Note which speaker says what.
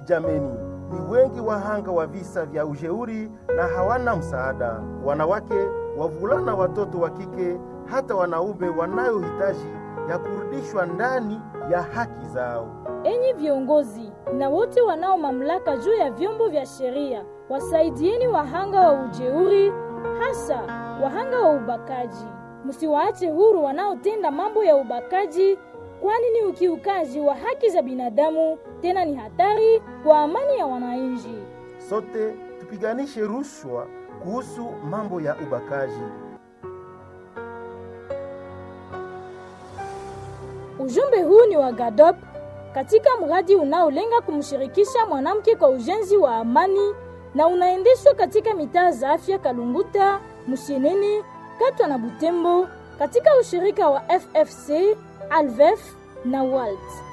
Speaker 1: Jameni, ni wengi wahanga wa visa vya ujeuri na hawana msaada: wanawake, wavulana, watoto wa kike, hata wanaume wanayohitaji ya kurudishwa ndani ya haki zao.
Speaker 2: Enyi viongozi na wote wanao mamlaka juu ya vyombo vya sheria, wasaidieni wahanga wa ujeuri, hasa wahanga wa ubakaji. Msiwaache huru wanaotenda mambo ya ubakaji, kwani ni ukiukaji wa haki za binadamu, tena ni hatari kwa amani ya wananchi.
Speaker 1: Sote tupiganishe rushwa kuhusu mambo ya ubakaji.
Speaker 2: Ujumbe huu ni wa GADOP katika mradi unaolenga kumshirikisha mwanamke kwa ujenzi wa amani na unaendeshwa katika mitaa za afya Kalunguta, Musheneni, Katwa na Butembo katika ushirika wa FFC, Alvef na WALT.